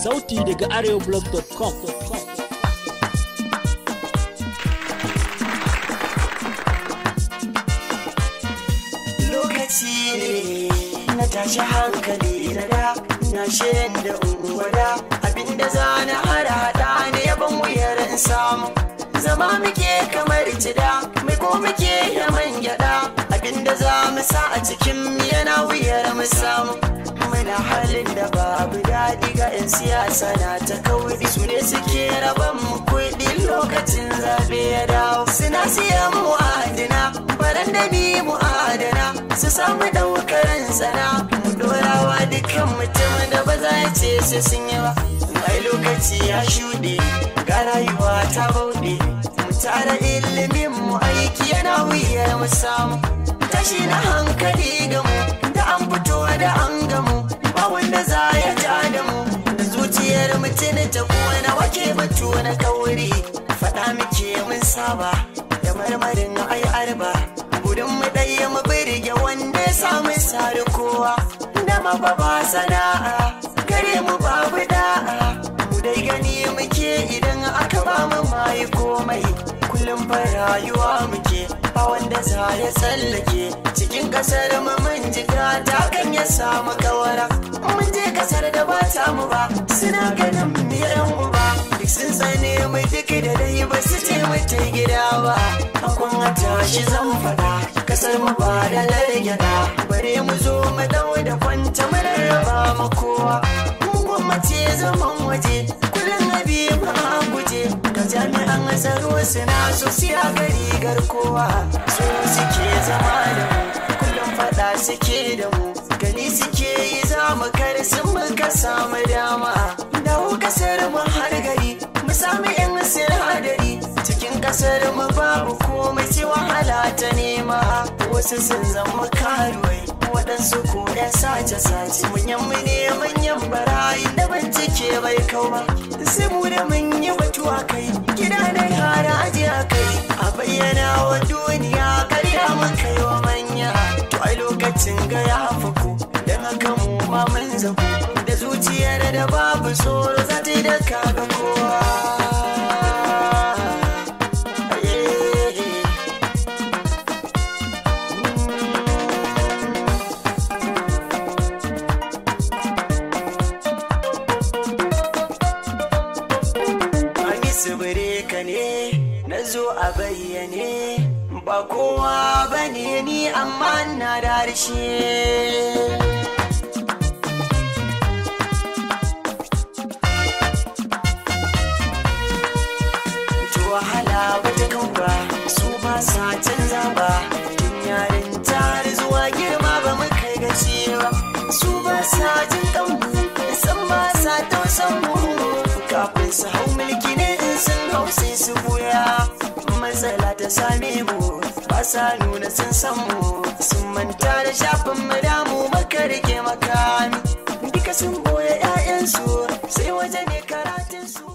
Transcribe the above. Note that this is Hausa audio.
sauti daga areoblog.com lokaci ne na tashi hankali na da na shirin da unguwada abinda za na hada hada ne yaban wuyar in samu zama muke kamar cida mai ko muke da man gyada abinda za mu sa a cikin yana wuyar mu samu muna halin da babu daɗi ga 'yan siyasa na ta kauri su ne suke raban mu kuɗi lokacin zaɓe ya dawo suna siyan mu adina baran da ni mu adana su samu ɗaukaran sana mu dorawa dukkan mutum da ba za ya ce su sun yi ba mai lokaci ya shuɗe ga rayuwa ta bauɗe mu tara ilimin mu aiki yana wuyar mu samu tashi na hankali ga mu da an fito da an gamu ba wanda za ya ja da mu da zuciyar mutum ta kuwa wake batu na kauri faɗa muke mun saba da marmarin ai arba gudun mu ɗaya mu birge wanda ya samu sari kowa da mababa sana'a gare mu babu da'a mu dai gani muke idan aka ba mu mai komai kullum fa rayuwa muke ba wanda za ya tsallake cikin kasar mu mun jiga ta kan ya samu kawara mun je kasar da ba ta mu ba suna ganin mu yan uba duk sun tsane mu duk da dai ba su ce mu ta gida ba akun a tashi zan faɗa kasar mu ba da largyada bare mu zo mu dau da kwanta mu rarraba mu kowa mu gwamnati zaman waje kullum abi ma guje ga jami'an tsaro suna so siya gari garkowa so suke zama da mu kullum faɗa suke da mu gani suke yi za mu kar sun muka samu dama dawo kasar mu har gari mu samu yan sinadari cikin kasar mu babu komai sai wahala ta nema wasu sun zama karuwai waɗansu ko ɗan sace-sace manyan mu ne manyan barayi da bincike bai kau ba sai mu da mun yi batuwa kai gida da yara ajiya kai a bayyana wa duniya karya mun kai wa manya to ai lokacin ga ya faku don haka mu ma mun zaku da zuciyar da babu tsoro za ta yi da kaga kowa tsibire ka ne na zo a bayyane ba kowa ba ne ni amma na da harshe to wahala wata kan ba su ba sa canza ba tun yarin har zuwa girma ba mu kai gaci ba su ba sa jin kanmu san ba sa tausan mu kafin su hau mulki ne in sun hau sai su buya matsala ta same mu ba sa nuna sun san mu sun manta da shafin mu damu maka rike makami duka sun boye 'ya'yansu sai waje ne karatun su